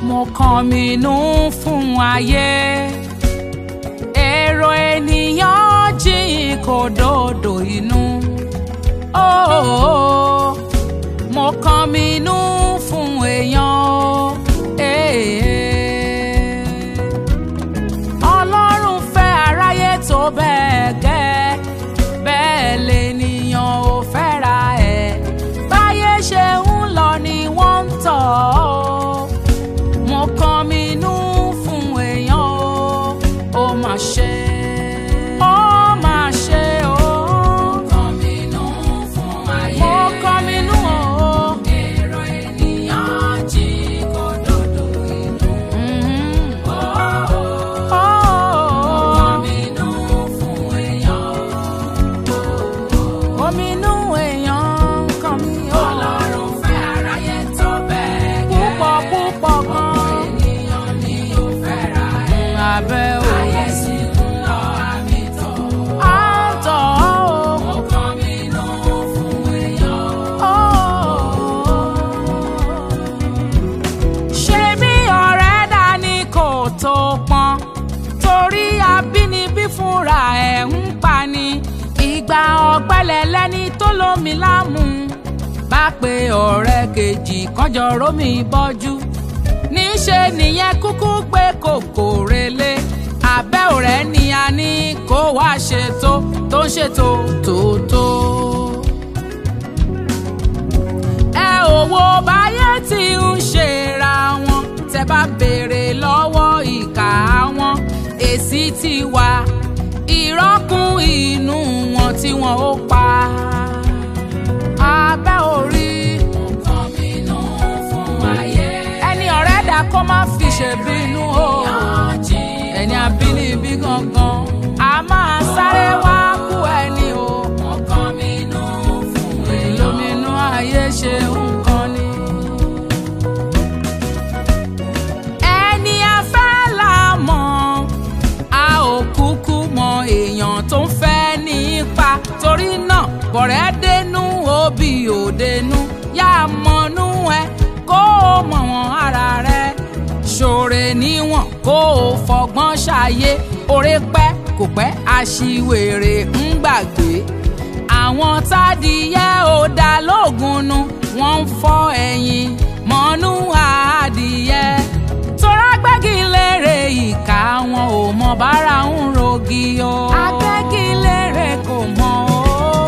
mo kàn mí nú fún ayé èrò ènìyàn jìn kò dòdò inú oh, mo kàn mí nú fún èèyàn o. Eh, eh. ọlọ́run fẹ́ aráyé tó bẹ́ẹ̀ gẹ́ bẹ́ẹ̀ lènìyàn ò fẹ́ra ẹ̀ báyé ṣe ń lọ ni wọ́n ń tọ̀ ọ́ mo kàn mí nú fún èèyàn o ó mà ṣe ó mà ṣe o. mo kàn mí nú fún ayé mo kàn mí nú o. èrò ènìyàn jí kó dòdò inú. Mo kàn mí nú fún èèyàn ominú èèyàn kan mi ò. ọlọ́run fẹ́ aráyé tó bẹ́ẹ̀ gẹ́. púpọ̀ púpọ̀ gan. ènìyàn ni ó fẹ́ ra ẹ̀. abẹ́ o. ayé sì ń lọ àmì tọ̀. á tọ̀ ọ́ o. mo kàn mí nú fún èèyàn. ṣé bí ọ̀rẹ́ dání kò tó pọn torí abínibí fúnra ẹ̀ ń pani ìgbà ọ̀gbẹ́lẹ̀ lẹ́ni tó lómi lámú bá pe ọ̀rẹ́ kejì kọjọ rómi bọ́jú níṣe nìyẹn kúkú pé kòkò relé abẹ́ ọ̀rẹ́ ni a ní kó wá ṣètò tó ń ṣètò tòótó. ẹ ò wo báyé tí ń ṣera wọn tẹ bá béèrè lọ́wọ́ ìkà wọn èsì ti wà ìrọ́kùn inú wọn tí wọn ó pa abẹ́ orí. nǹkan mi nù fún ayé. ẹni ọ̀rẹ́ dà kó má fi ṣèbínú o. ẹni abínibí gangan a máa sáré wá kú ẹni o. nǹkan mi nù fún èèyàn. lóminú ayé ṣe nǹkan ni. ẹni afẹ́ là mọ̀ a ò kúkú mọ èèyàn tó ń fẹ́ nípa torí náà bọ̀rẹ́ dénú òbí òdenu yá mọ̀nú ẹ kó o mọ̀ wọ́n ara rẹ ṣòre níwọ̀n kó o fọgbọ́n ṣàyé oore pẹ́ kò pẹ́ aṣiwèrè ń gbàgbé àwọn tádìyẹ ò dá lóògùn nu wọ́n ń fọ́ ẹ̀yìn mọ́nú adìyẹ tora gbẹ́gilére ìka wọn ò mọ bára ń rogi o. agbẹ́gilére kò mọ o.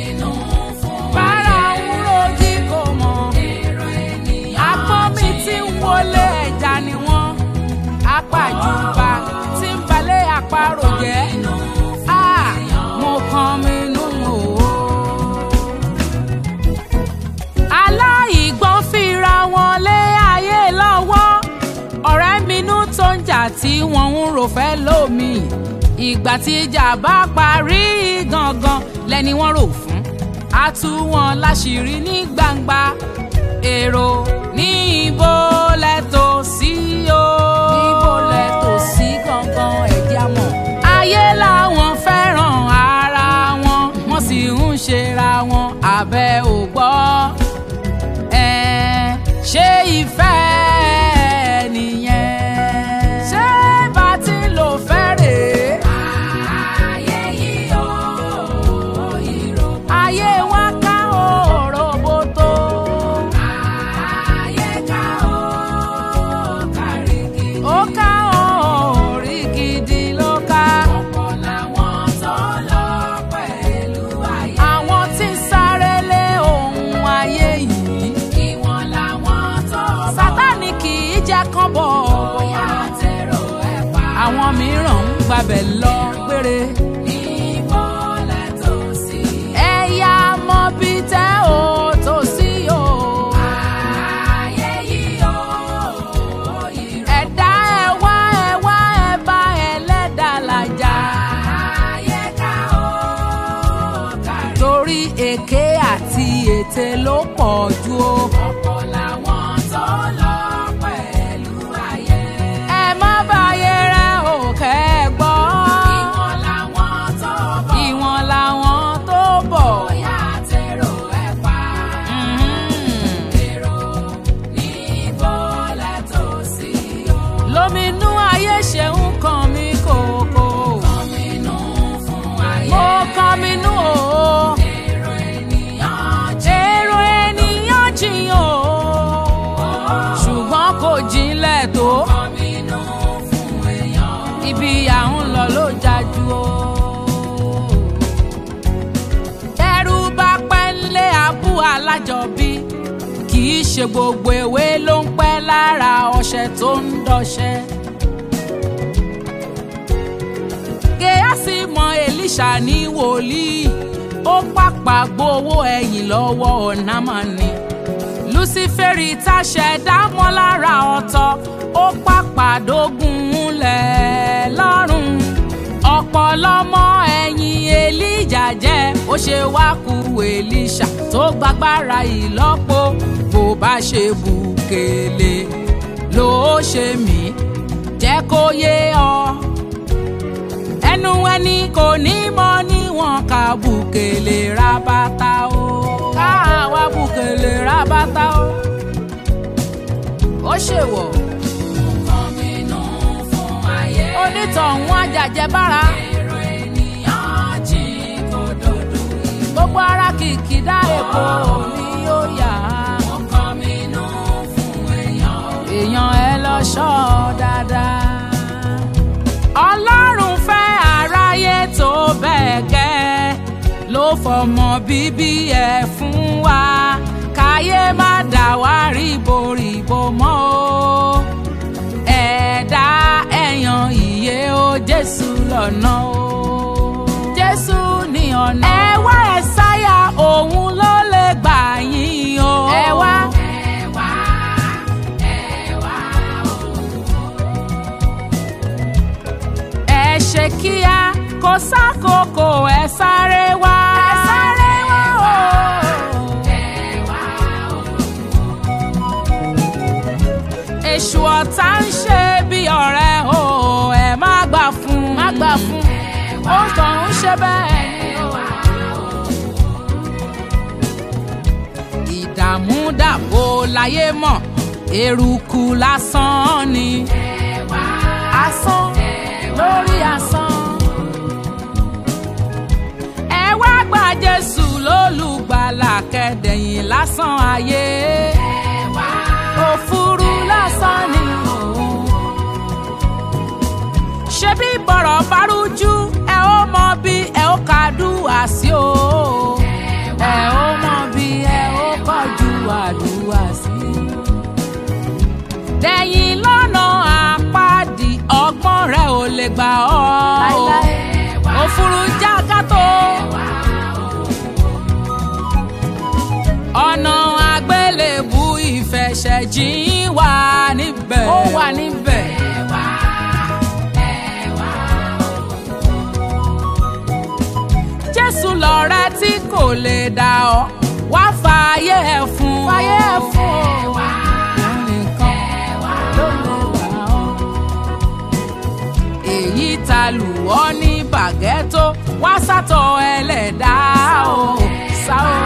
bára ń rogi kò mọ. agbọ́n mi tí ń wọlé ẹja ni wọ́n. apàjùbà tí ń balẹ̀ àparò jẹ́. Ah, mo kàn mí nù o aláìgbọ́n fira wọn lé ayé lọ́wọ́ ọ̀rẹ́ minú tó ń jà tí wọ́n ń rò fẹ́ lómi ìgbà tí ìjà bá parí gangan lẹ́ni wọ́n rò fún a tú wọn láṣìírí ní gbangba èrò ní ibo lẹ́tọ̀ sí o. níbo lẹ́tọ̀ sí gangan ẹ̀jẹ̀ àmọ́. ayé làwọn fẹ́ràn ara wọn wọ́n sì ń ṣera wọn abẹ́ ò gbọ́ ẹ ṣé ìfẹ́ nìyẹn ṣé bá ti lò fẹ́ rèé. ayé yìí ó ìró. ayé wa ká òroboto. ayé ká ó kárí gidi. ó ká orí gidi ló ká. ọ̀pọ̀ làwọn tó lọ pẹ̀lú ayé. àwọn tí ń sáré lé ohun ayé yìí. ìwọ̀n làwọn tó bọ̀. sátánì kì í jẹ́ kán bọ̀. bóyá tẹ̀rọ ẹ̀ pa. àwọn mìíràn ń gbabẹ̀ lọ gbére. níbo lẹ tó sí. ẹ̀yà mọ bí tẹ́ ò tó sí o. ayé yìí ó ìrọ̀. ẹ̀dá ẹ̀ wá ẹ̀ wá ẹ̀ bá ẹlẹ́dàá làjà. ayé ká ó kárí. torí èké àti ète ló pọ̀ jù o. ọ̀pọ̀ làwọn tó lọ pẹ̀lú ayé. ẹ má bàyé rẹ ò kẹ́ ẹ gbọ́. ìwọ̀n làwọn tó bọ̀. ìwọ̀n làwọn tó bọ̀. bóyá tẹ̀rọ ẹ̀ pa. èrò ní bọ́lá tó sí. í ṣe gbogbo ewé ló ń pẹ́ lára ọṣẹ tó ń dọṣẹ. Gèásì mọ Èlíṣà ní wòlíì ó pàpà gbowó ẹ̀yìn lọ́wọ́ Námánì. Lúsífẹ́rì táṣẹ dámọ́ lára ọ̀tọ̀ ó pàpà dógún múlẹ̀ lọ́rùn. ọ̀pọ̀lọmọ ẹ̀yìn Èlíjà jẹ́ ó ṣe wá ku Èlíṣà tó gbàgbára ìlọ́po bó bá ṣe bùkélé ló ṣe mí jẹ́ kó yé ọ ẹnu ẹni kò ní mọ níwọ̀n ká bùkélé rábátá o ká wá bùkélé rábátá o ó ṣèwọ̀ onítọ̀hún àjàjẹbára gbogbo ara kìkìdá èkó ni ó yà á èèyàn ẹ lọ ṣọ́ dáadáa ọlọ́run fẹ́ aráyé tó bẹ́ẹ̀ gẹ́ ló fọmọ bíbí ẹ̀ fún wa káyé má dà wá ríboríbo mọ́ o ẹ̀dá ẹ̀yàn ìyè o jésù lọ́nà o jésù ní ọ̀nà. ẹ wá ẹ sáyà òun ló lè gbà yín o. ẹ wá. ẹ ṣe kíá kó sákòókò ẹ sáré wá. ẹ sáré wá o. èṣù ọ̀tá ń ṣe bí ọ̀rẹ́ o ẹ má gbà fún má gbà fún ó kàn ń ṣe bẹ́ẹ̀ ni o. ìdààmú dàbò láyé mọ̀ eruku lásán ni asán lórí asán. ẹ wá gba Jésù lólùgbàlà kẹdẹ̀yìn lásán ayé òfurú lásán ni òun. ṣebí bọ̀rọ̀ bárújú ẹ ó mọ bí ẹ ó kàdúrà sí o. ẹ ó mọ bí ẹ ó kọjú àdúrà sí. dẹ̀yìn lọ́nà àpáàdì ọgbọ́n rẹ ò lè gbà ọ́. òfurú jákàtó. ọ̀nà àgbélébù ìfẹsẹ̀jìn wà níbẹ̀. ó wà níbẹ̀. jésù lọ̀rẹ́ tí kò lè dà ọ́ wá fààyè ẹ̀ fún. fààyè ẹ̀ fún o. òun nìkan ló lè gbà ọ́. èyí ta lù ọ́ ní bàgẹ́tò wá sátọ̀ ẹlẹ́dàá o. sá o.